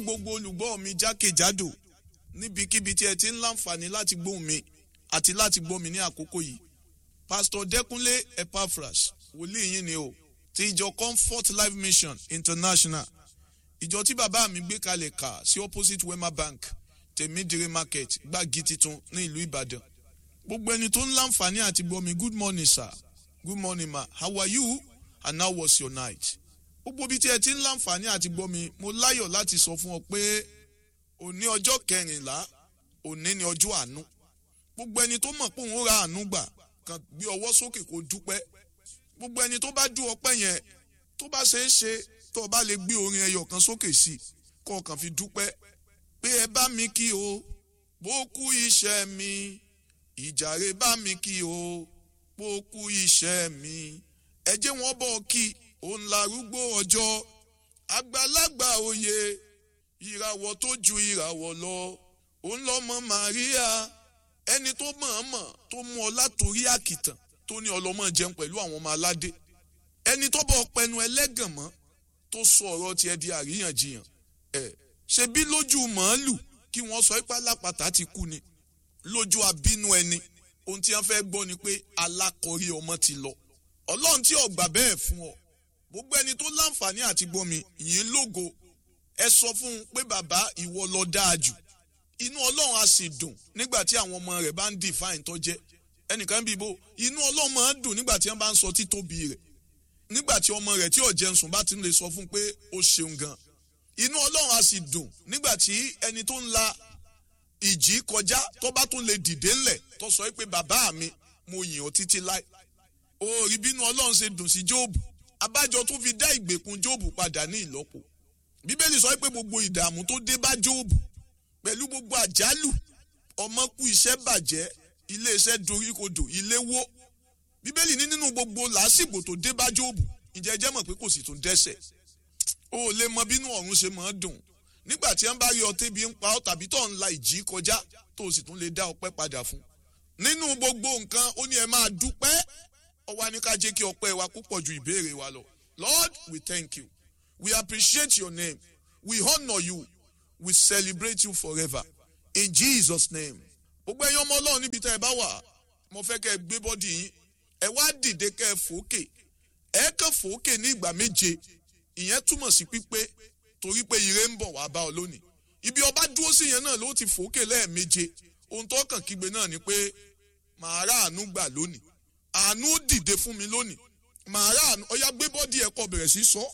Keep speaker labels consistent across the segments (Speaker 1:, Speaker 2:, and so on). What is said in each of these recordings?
Speaker 1: gbogbo olùgbọ́ mi jákèjádò níbikíbi tí ẹ ti ń láǹfààní láti gbóhùn mi àti láti gbọ́ mi ní àkókò yìí pásítọ̀ dẹ́kunlé epaphras wòlíì yín ni o ti ìjọ comfort life mission international ìjọ tí bàbá mi gbé kalẹ̀ kà sí opposite wema bank tèmídìrí market gbági titun ní ìlú ìbàdàn gbogbo ẹni tó ń láǹfààní àti gbọ́ mi good morning sir good morning ma how are you and how was your night gbogbo ibi tí ẹ ti ń láǹfààní àti gbọ́ mi mo láyọ̀ láti sọ fún ọ pé òní ọjọ́ kẹrìnlá òní ni ọjọ́ àánú gbogbo ẹni tó mọ̀ pé òun ra àánú gbà kàn gbé ọwọ́ sókè kó dúpẹ́ gbogbo ẹni tó bá dú ọpẹ́ yẹn tó bá ṣe é ṣe tó o bá lè gbé orin ẹyọ kan sókè sí i kó o kàn fi dúpẹ́ pé ẹ bá mi kí o bó kú iṣẹ́ mi ìjàre bá mi kí o bó kú iṣẹ́ mi ẹ jẹ́ wọ́n bọ̀ kí òun larúgbó ọjọ́ àgbàlagbà òye ìràwọ̀ tó ju ìràwọ̀ lọ òun lọ́mọ Màríà ẹni tó mọ̀ọ́mọ̀ tó mú ọ látòrí àkìtàn tó ní ọlọ́mọ jẹun pẹ̀lú àwọn ọmọ aládé ẹni tó bọ̀ pẹnu ẹlẹ́gàn mọ́ tó sọ ọ̀rọ̀ tiẹ̀ di àríyànjiyàn ẹ̀ ṣe bí lójú màálù kí wọ́n sọ ipá lápàtà ti kú ni lójú abínú ẹni ohun tí wọ́n fẹ́ gbọ́ ni pé alákọ̀ọ́rí ọmọ ti lọ ọlọ́run tí ọ̀gbà bẹ́ẹ̀ fún ọ gbogbo ẹni tó láǹfààní àti gbọ́mi yìí lógo ẹ sọ fún un pé bàbá ìwọ lọ dáa jù inú ọlọ́run á sì dùn nígbà tí àwọn ọmọ rẹ̀ bá ń define tó jẹ́ ẹnìkan bí ibo inú ọlọ́run máa ń dùn nígbà tí wọ́n bá ń sọ títóbi rẹ̀ nígbà tí ọmọ rẹ̀ tí ò jẹun sùn bá ti ń lè sọ fún pé ó ṣeun gan inú ọlọ́run á sì dùn nígbà tí ẹni tó ń la ìjì kọjá tó bá tún lè dìde ńlẹ̀ tó sọ pé bàbá mi mo yìn ọ́ títí láì òòrì bínú ọlọ́run ṣe dùn sí jóòbù abájọ tó fi dá ìgbèkùn jóòbù padà ní ìlọ́po bíbélì sọ pé gbogbo ìdààmú tó dé bá jóòbù pẹ̀lú gbogbo àjálù ọmọ kú iṣẹ́ bàjẹ́ ilé iṣẹ́ doríkodò ilé wó bíbélì ní nínú gbogbo làásìgbò tó dé bá jóòbù ǹjẹ́ jẹ́ mọ̀ pé kò sì tún dẹ́ṣẹ̀ o ò lè mọ bínú ọ̀run ṣe máa dùn nígbà tí wọ́n bá rí ọtí bí ń pa ọ́ tàbí tó ń la ìjì kọjá tó o sì tún lè dá ọpẹ́ padà fún nínú gbogbo nǹkan ó ní ẹ máa dúpẹ́ ó wá ní ká jẹ́ kí ọpẹ́ wa púpọ̀ ju ìbéèrè wa lọ Lord we thank you we appreciate your name we honour you we celebrate you forever in Jesus name gbogbo ẹ̀yin ọmọ ọlọ́run níbi tá ẹ bá wà mo fẹ́ kẹ́ ẹ gbé bọ́dì yín ẹ wá dìde kẹ́ ẹ fòókè ẹ kàn fòókè ní ìgbà méje ìyẹn túmọ̀ sí pípé torí pé ire ń bọ̀ wá bá ọ lónìí ibi ọba dúró sí yẹn náà ló ti fòókè lẹ́ẹ̀méje ohun tó kàn kígbe náà ni pé màá rà àánú gbà lónìí àánú dìde fún mi lónìí màá rà àánú ọyá gbé bọ́dì ẹ̀kọ́ bẹ̀rẹ̀ sí sọ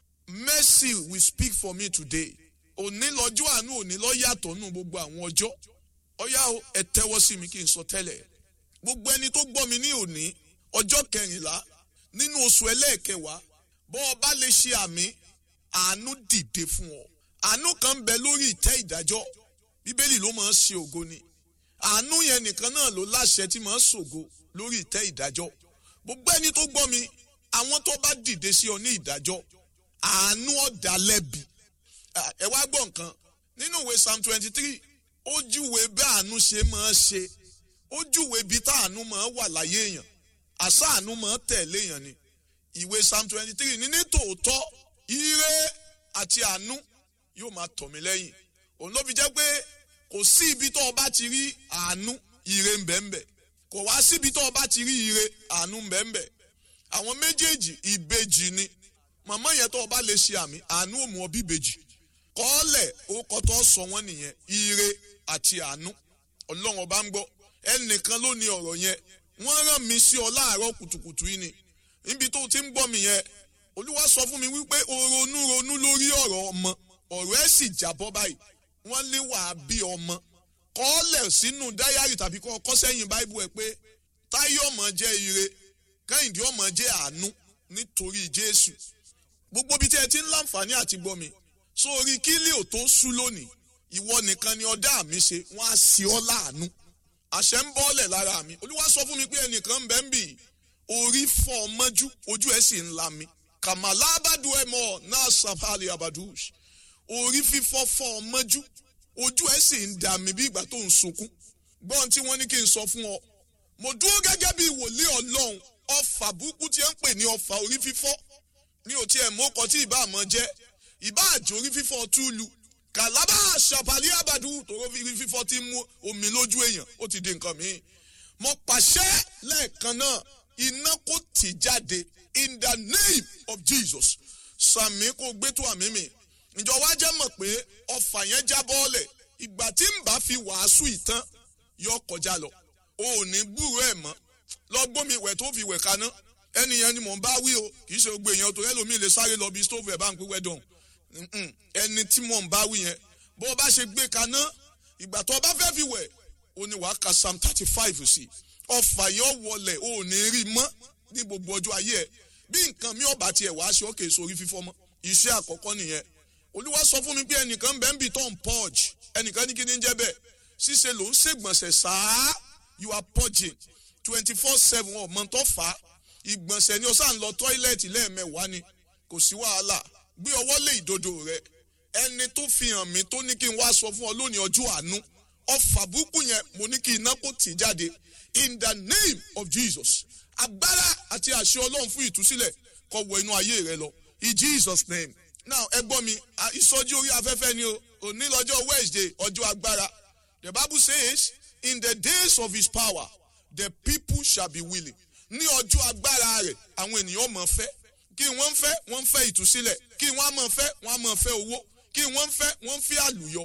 Speaker 1: mercy will speak for me today òní lọ́jọ́ àánú òní lọ́ yàtọ̀ nù gbogbo àwọn ọjọ́ ọyá o ẹ tẹ́wọ́ sí mi kí n sọ tẹ́lẹ̀ gbogbo ẹni tó gbọ́ mi ní òní ọjọ́ kẹrìnlá nínú oṣù ẹlẹ́ẹ̀kẹwàá bọ́ ọ bá lè ṣe àmì àánú dìde fún ọ àánú kan ń bẹ lórí ìtẹ́ ìdájọ́ bíbélì ló máa ń ṣe ògo ni àánú yẹn nìkan náà ló láṣẹ tí máa ń ṣògo lórí ìtẹ́ ìdájọ́ gbogbo ẹni tó gbọ́ mi àwọn tó bá dìde sí ọ ní ìdájọ́ àánú ọ̀dà lẹ́bi ẹ wá gbọ́ nǹkan nínú ìwé psalm twenty three ó júwe bí àánú ṣe máa ṣe ó júwe bí táànú máa wà láyé èèyàn àṣà àánú máa tẹ̀lé èèyàn ni ìwé psalm twenty three ní ní tòótọ́ ire àti àánú yóò máa tọ̀ mí lẹ́yìn òun ló fi jẹ́ pé kò sí ibi tó o bá ti rí àánú ire ń bẹ ń bẹ kò wá síbi tó o bá ti rí ire àánú ń bẹ ń bẹ àwọn méjèèjì ìbejì ni màmá yẹn tó o bá lè ṣe àmì àánú ò mú ọ bí ìbejì kọ́ọ̀lẹ̀ orúkọ tó sọ wọ́n nìyẹn ire àti àánú ọlọ́run ọba ń gbọ́ ẹnìkan ló ní ọ̀rọ̀ yẹn wọ́n rán mi sí ọ láàárọ̀ kùtùkùtù yìí ni níbi tó ti ń gbọ́ mi yẹn olúwa sọ fún mi wípé o ronú ronú lórí ọ̀rọ̀ ọmọ ọ̀rọ̀ ẹ̀ sì jábọ́ báyìí wọ́n lé wàá bí ọmọ kọ́ọ̀lẹ̀ sínú dáyàrí tàbí kọ́ ọkọ́ sẹ́yìn báíbù ẹ̀ pé táyé ọmọ jẹ́ ire kẹ́hìndé ọmọ jẹ́ àánú nítorí jésù gbogbo bí tí ẹ ti ń láǹfààní àti gbọ́ mi sórí kílí ò tó sú lónìí ìwọ nìkan ni ọdá mi ṣe wọn á sí ọ láàánú àṣẹ ń bọ́ọ̀lẹ̀ lára mi olúwa sọ fún mi pé ẹnìkan ń bẹ ń bì orí fọ́ ọ mọ́jú ojú ẹ̀ sì ń la mi kàmàlà abadu ẹ̀ mọ́ náà sàfàlì abadush orí fífọ́ fọ́ ọ mọ́jú ojú ẹ̀ sì ń dà mí bí ìgbà tó ń sunkún gbọ́n tí wọ́n ní kí n sọ fún ọ mo dúró gẹ́gẹ́ bí wòlíì ọlọ́run ọfà burúkú tí ẹ ń pè ní ọfà orí fífọ́ mi ò tiẹ̀ mọ́kọ tí ìbá àmọ́ jẹ́ ìbá àjò orí fífọ́ túlù kàlábà ṣàpàlì àbàdù tòró fífọ́ tí mú omi lójú èèyàn ó ti di nǹkan míì mo pàṣẹ lẹ́ẹ̀kan náà iná kò tì jáde in the name of Jesus sàmì kò gbé tó àmì mi ìjọ wa jẹ́ mọ̀ pé ọfà yẹn já bọ́ọ̀lẹ̀ ìgbà tí ń bá fi wàásù ìtàn yọ kọjá lọ o ò ní gbúrò ẹ̀ mọ́ lọ gbómi ìwẹ̀ tó fi wẹ̀ kaná ẹni yẹn ni mò ń bá wí o kì í ṣe gbogbo èèyàn tó rẹ́lòmíì lè sáré lọ bí stóòfù ẹ̀ bá ń pín wẹ́dọ̀n ẹni tí mò ń bá wí yẹn bó o bá ṣe gbé kaná ìgbà tó o bá fẹ́ fi wẹ̀ o ní wàá ka psalm thirty five sí ọfà yẹn wọlẹ̀ o ò ní rí mọ́ ní gbogbo ọjọ́ ayé ẹ̀ bí nǹkan mi ọba tiẹ̀ wá ṣe ókè sórí fífọ́ mọ́ iṣẹ́ àkọ́kọ́ nìyẹn olúwa sọ fún mi pé ẹnìkan bẹ́ẹ̀ ń bì tó ń purge ẹnìkan ní kí ni ń jẹ́ bẹ́ẹ̀ ṣíṣe ló ń ṣègbọ̀nsẹ̀ sáá you are purging twenty four seven ọmọ tó fà á ìgbọ̀nsẹ̀ ni o sáà ń lọ tọ́ílẹ̀tì lẹ́ẹ̀mẹ́wàá ni kò sí wàhálà gbé ọwọ́ lé ìdodo rẹ ẹni tó fi hàn mí tó ní kí n wá sọ fún ọ lónìí ọjọ́ àánú ọfà burúkú yẹn mo ní kí iná kó tì jáde in the name of Jesus agbára àti àṣẹ ọlọ́run fún ìtúsílẹ̀ kó wọ inú ayé rẹ lọ in Jesus name now ẹ gbọ́ mi ìsọjí orí afẹ́fẹ́ ni o òní lọ́jọ́ Wednesday ọjọ́ agbára the Bible says in the days of his power the people shall be willing ní ọjọ́ agbára rẹ̀ àwọn ènìyàn mọ̀ fẹ́ kí wọ́n fẹ́ wọ́n fẹ́ ìtúsílẹ̀ kí wọ́n mọ̀ fẹ́ wọ́n mọ̀ fẹ́ owó kí wọ́n fẹ́ wọ́n fẹ́ àlùyọ.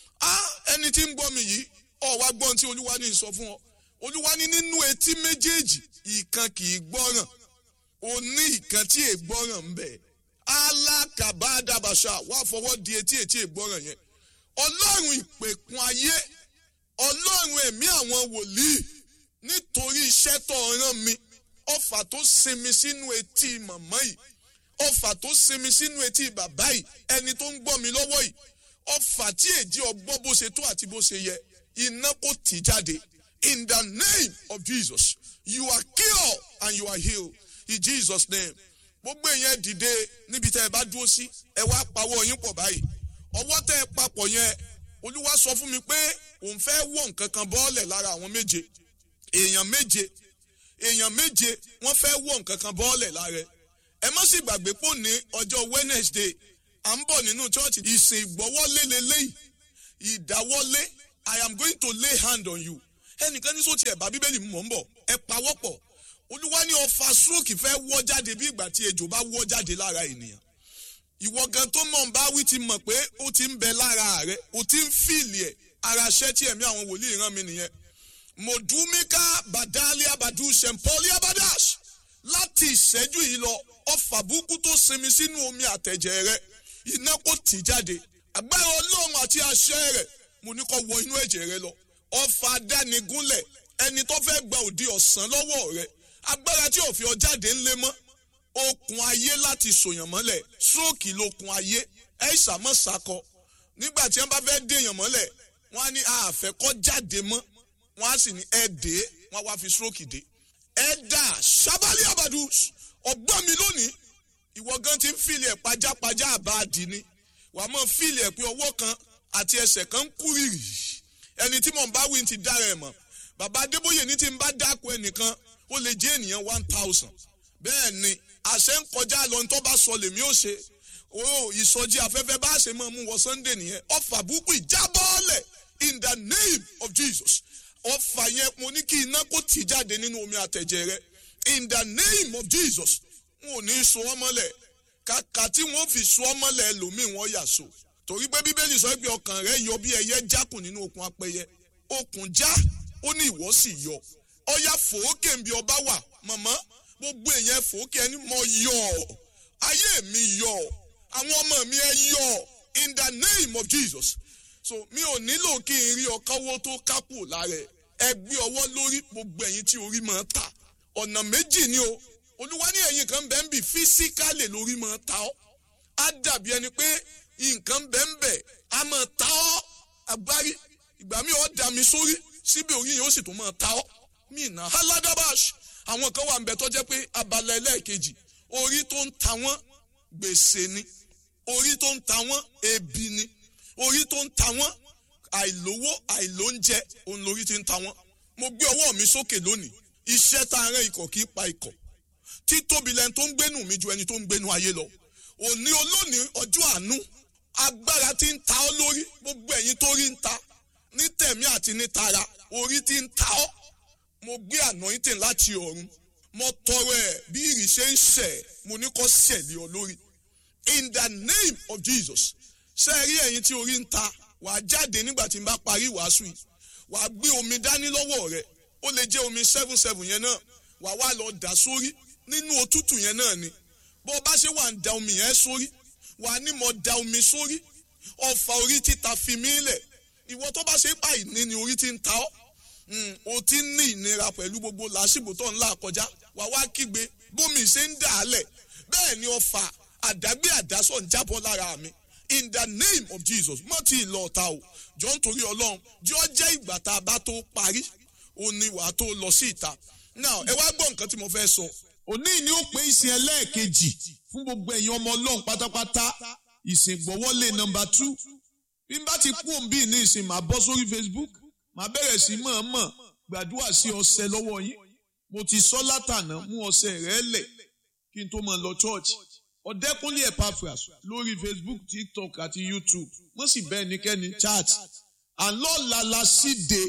Speaker 1: ẹni tí ń gbọ́ mi yìí ọ̀ wá gbọ́n tí olúwa ní sọ fún ọ olúwa ní nínú etí méjèèjì ìkan kì í gbọ́ràn ó ní ìkan tí è gbọ́ràn ń bẹ alákàbádàbàṣà wà fọwọ́ di etí etí è gbọ́ràn yẹn ọlọ́run ìpèkun ayé ọlọ́run ẹ̀mí àwọn wòlíì nítorí iṣẹ́ tó rán mi ọfà tó sinmi sínú etí màmá yìí ọfà tó sinmi sínú etí bàbá yìí ẹni tó ń gbọ́ mi lọ́wọ́ yìí ọfà tí èjì ọgbọ́ bó ṣe tó àti bó ṣe yẹ iná kò tì jáde in the name of Jesus you are cured and you are healed in Jesus name gbogbo èèyàn dìde níbi tẹ́ ẹ bá dúró sí ẹ wá pawọ́ yín pọ̀ báyìí ọwọ́ tẹ́ ẹ papọ̀ yẹn olúwa sọ fún mi pé òun fẹ́ wọ̀ nǹkan kan bọ́ọ̀lẹ̀ lára àwọn méje èèyàn méje èèyàn méje wọ́n fẹ́ wọ̀ nǹkan kan bọ́ọ̀lẹ̀ lára ẹ má sì gbàgbé pò ní ọjọ́ Wednesday à ń bọ̀ nínú chọ́ọ̀chì ìsìn ìgbọ́wọ́lé lélẹ́yìí ìdáwọ́lé I am going to lay hand on you ẹnìkan ní sọ́ọ̀tì ẹ̀bá bíbélì mọ̀ ń bọ̀ ẹ pawọ́pọ̀ olúwa ní ọfà stroke fẹ́ wọ́ jáde bí ìgbà tí ejò bá wọ́ jáde lára ènìyàn ìwọ gan tó mọ̀ ń bá wí ti mọ̀ pé ó ti ń bẹ lára rẹ ó ti ń fìlì ẹ̀ ara ṣẹ́ tí ẹ̀mí àwọn wòlíì rán mi nìyẹn modumika badalia badu sempoli abadash láti ìṣẹ́jú yìí lọ ọfà burúkú tó sinmi sínú omi àtẹ̀jẹ̀ rẹ iná kò tì jáde agbára ọlọ́run àti àṣẹ rẹ mo ní kó wọ inú ẹ̀jẹ̀ rẹ lọ ọfà adánigúnlẹ̀ ẹni tó fẹ́ gba òdi ọ̀sán lọ́wọ́ rẹ agbára tí ò fi ọ jáde ńlẹ̀ mọ́ okùn ayé láti sòyàn mọ́lẹ̀ stroke lókun ayé ẹ ìsàmọ́ sakọ nígbà tí wọ́n bá fẹ́ dèèyàn mọ́lẹ̀ wọ́n á ní àfẹ́kọ́ jáde mọ́ wọ́n á sì ní ẹ dé wọ́n á wá fi stroke dé ẹ dà sábàlì àbàdù ọgbọ́n mi lónìí ìwọ gan ti ń fìlì ẹ̀ pajápajá àbáàdì ni wàá mọ̀ fìlì ẹ̀ pé ọwọ́ kan àti ẹsẹ̀ kan ń kú rìrì ẹni tí mò ń bá wí ti dára ẹ̀ mọ̀ bàbá adébóyè ní tí ń bá dáko ẹnìkan ó lè jẹ́ ènìyàn one thousand bẹ́ẹ̀ ni àṣẹ ń kọjá lọ ní tó bá sọ lèmi ó ṣe o ìsọjí afẹ́fẹ́ bá ṣe máa mú wọ sunday nìyẹn ọfà burúkú ìjábọ́ọ̀lẹ̀ in the name of jesus ọfà yẹn mo ní kí iná kó tì jáde nínú omi àtẹ̀jẹ̀ rẹ in the name of jesus wọn ò ní so wọn mọ́lẹ̀ kàkà tí wọ́n fi so wọn mọ́lẹ̀ lòmíì wọ́n yà so torí pé bíbélì sọ pé ọkàn rẹ yọ bí ẹyẹ jákùn nínú okùn apẹyẹ okùn já ó ní ìwọ sì yọ ọyà fòókè ń bí ọba wà mọ̀mọ́ gbogbo èèyàn fòókè ẹni mọ yọ ayé mi yọ àwọn ọmọ mi ẹ yọ in the name of jesus so mi ò nílò kí n rí ọkọwó tó kápò lára ẹ gbé ọwọ́ lórí gbogbo ẹ̀yin tí orí máa ta ọ̀nà méjì ni o olúwa ní ẹ̀yin kan bẹ́ẹ̀ ń bì físíkálì lórí máa ta ọ́ á dàbí ẹni pé nǹkan bẹ́ẹ̀ ń bẹ̀ á máa ta ọ́ agbárí ìgbà mi ò dà mí sórí síbi orí yẹn ó sì tún máa ta ọ́ mí nà aladabash àwọn kan wà ń bẹ tó jẹ́ pé abala ẹlẹ́ẹ̀kejì orí tó ń ta wọ́n gbèsè ni orí tó ń ta wọ́n ebi ni orí tó ń ta wọ́n àìlówó àìlóúnjẹ òun lórí ti ń ta wọ́n mo gbé ọwọ́ mi sókè lónìí iṣẹ́ tá a rán ikọ̀ kì í pa ikọ̀ títóbi lẹni tó ń gbénu mi ju ẹni tó ń gbénu ayé lọ òní olónìí ọjọ́ àánú agbára tí ń ta ọ́ lórí gbogbo ẹ̀yin tó rí ń ta ní tẹ̀mí àti ní tara orí tí ń ta ọ́ mo gbé anointing láti ọ̀run mo tọrọ ẹ̀ bí ìrì ṣe ń ṣẹ̀ mo ní kó ṣẹ̀lẹ̀ ọ lórí in the name of Jesus ṣe rí ẹ̀yin tí orí ń ta wàá jáde nígbà tí n bá parí ìwàásù yìí wàá gbé omi dání lọ́wọ́ rẹ ó lè jẹ́ omi seven seven yẹn náà wàá wá lọ dà sórí nínú òtútù yẹn náà ni bó bá ṣe wà ń da omi yẹn sórí wàá ní mo da omi sórí ọfà orí títa fi mí lẹ̀ ìwọ tó bá ṣe pa ìní ni orí ti ń ta ọ́ o ti ń ní ìnira pẹ̀lú gbogbo làásìgbò tó ń là kọjá wàá wá kígbe bómi ṣe ń dà á lẹ̀ bẹ́ẹ̀ ni ọfà àdágbé àdásọ̀ ń jábọ́ lára mi in the name of Jesus mọ́ ti ìlọ ọ̀tá o jọ ń torí ọlọ́run jọ jẹ́ ìgbà tá a bá tó parí ó ní wàá tó lọ sí ìta now ẹ wá gbọ́ nǹkan tí mo fẹ́ sọ.
Speaker 2: òní ni ó pé ìsìn ẹlẹ́ẹ̀kejì fún gbogbo ẹ̀yin ọmọ ọlọ́run pátápátá ìsìn gbọ́wọ́lé nọmba tú bí n bá ti kú òǹbí ní ìsìn màá bọ́ sórí Facebook màá bẹ̀rẹ̀ sí mọ̀ọ́mọ̀ gbàdúrà sí ọṣẹ lọ́wọ́ yín mo ti sọ látànà mú ọṣẹ rẹ lẹ̀ kí n tó mọ̀ lọ church ọ̀dẹ́kúnlé Epaphras lórí Facebook TikTok àti YouTube wọ́n sì bẹ́ẹ̀ nikẹ́ni chat àlọ́ọ̀la la síde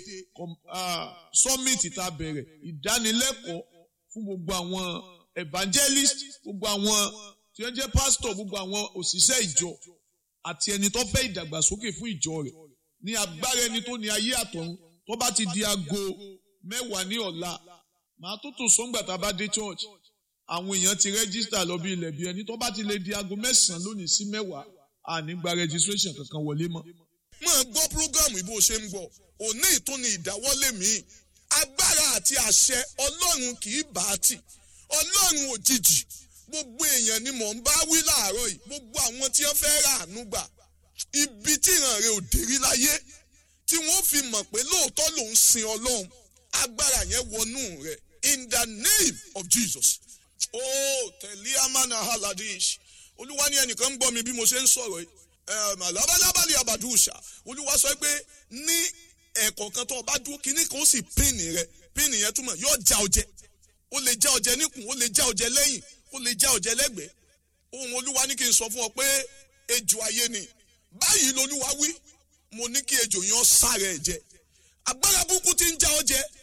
Speaker 2: summit tá a bẹ̀rẹ̀ ìdánilẹ́kọ̀ọ́ fún gbogbo àwọn evangelist gbogbo àwọn tí wọ́n jẹ́ pastor gbogbo àwọn òṣìṣẹ́ ìjọ àti ẹni tó fẹ́ ìdàgbàsókè fún ìjọ rẹ̀ ní agbára ẹni tó ní ayé àtọ̀run tó bá ti di aago mẹ́wàá ní ọ̀la màá tó tò sọ́ngbà tá a bá dé church àwọn èèyàn ti rẹ́gísítà lọ bí ilẹ̀ bí ẹni tó bá ti lè di aago mẹ́sàn-án lónìí sí mẹ́wàá àní gba registration kankan wọlé mọ́.
Speaker 1: máa gbọ́ prógámù ìbò ṣe ń gbọ́ òní ìtúni ìdáwọ́lé mi agbára àti àṣẹ ọlọ́run kì í bá a tì ọlọ́run òjijì gbogbo èèyàn ni mò ń bá wí láàárọ̀ yìí gbogbo àwọn tí wọ́n fẹ́ rà àánú gbà ibi tí ìran rẹ̀ ò dérí láyé tí wọ́n fi mọ̀ pé lóòótọ́ ló ń sin ọlọ́run agbára yẹn wọnú rẹ̀ in the name of Jesus oh tẹ̀lé amánà haladish olúwa ní ẹnìkan ń gbọ́ mi bí mo ṣe ń sọ̀rọ̀ yìí labalábàlì abàdúṣà olúwa sọ pé ní ẹ̀kọ́ kan tó o bá dúró kínní kan ó sì píìnì rẹ píìnì yẹn túmọ̀ yóò já ọjẹ ó lè já ọjẹ níkùn ó lè já ọjẹ lẹ́yìn ó lè já ọjẹ lẹ́gbẹ̀ẹ́ ohun olúwa ní kí n sọ fún ọ pé ejò ayé ni báyìí lolúwa wí mo ní kí ejò yẹn sára ẹ̀ jẹ agbára burúkú ti ń já ọjẹ